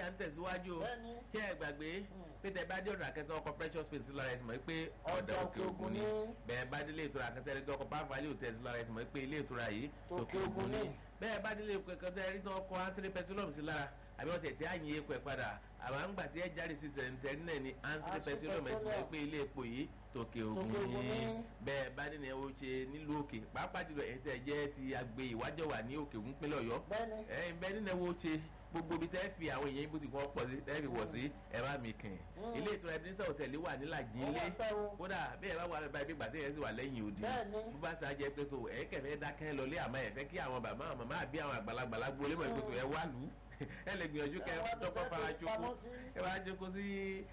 alájà ń tẹ̀síwájú o Bẹ́ẹ̀ni. ṣé ẹ gbàgbé pété bá dé ọ̀dọ̀ akẹ́tọ̀ ọkọ̀ precious space lára ẹ̀ tì mọ̀ pé ọ̀dà Ọ̀dà òkè ògùn ni ni. bẹ́ẹ̀ bá délé ìtura akẹ́tọ̀ ẹ̀rí tó ọkọ̀ pàfàlì hòtẹ́ẹ̀sì lára ẹ̀ tì mọ̀ pé ilé ìtura yìí Tòkè tòkè ògùn Ògùn ni ni. bẹ́ẹ̀ bá délé ìkẹ́kẹ́ ẹ̀rí tó ọkọ̀ ansiri petroleum sí lára àbí wọ́n tẹ̀tẹ̀ àyìn epo ẹ̀ padà àwọn àgbà tí ẹ jáde sí tẹ̀ntẹ̀rí náà ni ansiri Ansiri petroleum ẹ̀ tì mọ̀ Petroleum. pé ilé epo yìí tòkè ògùn Tòkè Ògùn ni ni. bẹ́ẹ̀ bá nínú ẹ̀ wọ́n ṣe nílùú òkè pàápàá jùlọ ẹ̀ tẹ̀ jẹ́ ti àgbè ìwájọ́ wà ní òkè ògùn pínlẹ̀ ọ̀yọ́ Bẹ́ẹ̀ni. ẹ̀yin bẹ́ẹ̀ nínú ẹ̀wọ̀ ṣe gbogbo ibi tẹ́ fi àwọn èèyàn ibùdó kan pọ̀ sí tẹ́ fi wọ̀ sí ẹ̀ bá mi kàn Mm. ilé ìtura ebenezer hotel wà nílàjì Ó ilé wà pẹ́ o. kódà bí ẹ bá wà bá ibi gbàdé yẹn sì wà lẹ́yìn òdì Bẹ́ẹ̀ni. bó bá ṣe ajẹ́ pé tó ẹ̀ kẹ̀fẹ́ dákẹ́ lọlé àmọ́ ẹ̀ fẹ́ kí àwọn bàbá àwọn màmá àbí àwọn àgbàlagbà gbolé mọ̀ ìgbésò ẹ̀ wà lù ú ẹ lè gbìyànjú kẹ Ẹ wá bí dọ́kọ̀ tẹ́ fara fi jókòó pamọ́ sí. ẹ wá jókòó sí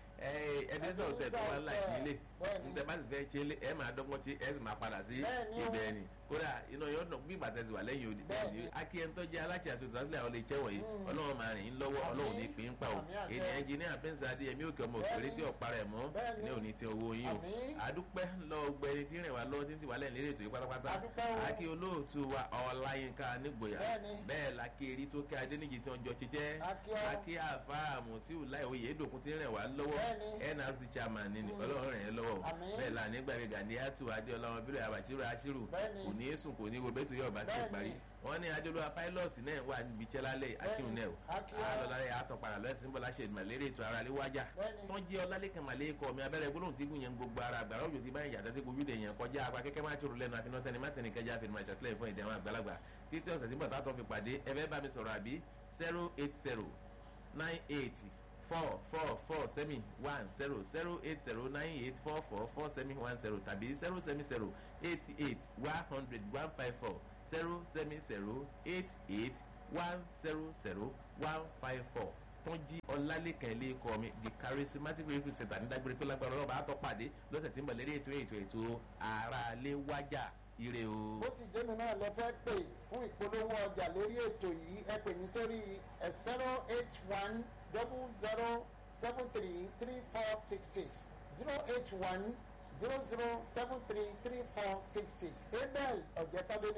ebenezer hotel tó wà Ebenezer nílàjì ilé Bẹ́ẹ̀ni. ntẹ bá sì fẹ́ ṣe ẹ máa dọ́gbọ́n tí ẹ sì máa padà sí Bẹ́ẹ̀ni o. ibẹ̀ ni kódà iná yóò dùn bí ìgbà tẹ̀sí wà lẹ́yìn òdì Bẹ́ẹ̀ni. akíyẹntọ́ jẹ́ aláṣẹ àti òṣìṣẹ́ àwọn ilé iṣẹ́ wọ̀nyí Mm. ọlọ́run máa rìn yín lọ́wọ́ Àmín. ọlọ́run ní pín pa o Àmín àṣẹ. ènìyàn ẹnjìníà pínsà adéyẹmí òkè ọmọ òkèrè Bẹ́ẹ̀ni. tí ọ̀pá rẹ̀ mọ́ Bẹ́ẹ̀ni. ní òní tí owó yín o Àmín. àdúpẹ́ lọ gbẹni tí ń rìn wá lọ́wọ́ tí ń ti wà lẹ́yìn lérè ètò yìí pátápátá Àdúpẹ́ o. akí olóòtú wa ọláyínká nígboyà Bẹ́ẹ̀ni. bẹ́ẹ̀ la kí erí tó kí adéníjì tí wọ́n jọ ṣiṣẹ́ Akí ọ. akí àfáàmù tí ìlà ìwòye èdòkun ti ń rìn wá lọ́wọ́ Bẹ́ẹ̀ni. nrc chairman ni Mm. ọlọ́run rìn yẹn lọ́wọ́ o. Àmín. bẹ́ẹ̀ la nígbàgbé gàdíyàtú adéọlá wọn bílẹ̀ àbàtìrò àṣírù Bẹ́ẹ̀ni. kò ní í sùn kò ní í wo bẹ́tù yóò bá ti Bẹ́ẹ̀ni. parí wọ́n ní adéolúwa pilot náà wà níbi iṣẹ́ lálẹ́ akíhun náà o Akíhun. alọ́lárẹ̀ àtọ̀padà lọ́sìn bọ́lá ṣe ìmọ̀lẹ́rẹ́ ètò ara lé wájà Bẹ́ẹ̀ni. tó ń jẹ́ ọlálẹ́kàn màlẹ́kọ̀ mi abẹ́rẹ́ gbólóhùn tí gùn yẹn gbogbo ara àgbàrá òjò ti báyìí yàtọ̀ tí gbogbo ìdè yẹn kọjá apá kẹ́kẹ́ máa tòrò lẹ́nu àfinà tẹni má tẹni kẹjá àfinà ìṣàtìlẹ́yìn fún ìdí àwọn àgbàlagbà títí ọ̀sẹ̀ tí bàtà tó fi pàdé ẹ fẹ́ bá mi sọ̀rọ̀ àbí zero eight zero nine eight four four four semi one zero zero eight zero nine eight four four four semi one zero tàbí zero semi zero eight eight one hundred one five four zero semi zero eight eight one zero zero one five four tọ́jí ọlálẹ́kàn ilé ikọ̀ mi the charismatic radio center ní dágbére pé lágbára ọlọ́ba àtọ́ pàdé lọ́sẹ̀ tí ń bọ̀ lérí ètò ètò ètò ara lé wájà ire o. bó sì jẹ́mi náà lẹ fẹ́ pè fún ìpolówó ọjà lórí ètò yìí ẹ pè mí sórí zero eight one double zero seven three three four six six zero eight one zero zero seven three three four six six abel ọ̀jẹ̀tàdé ní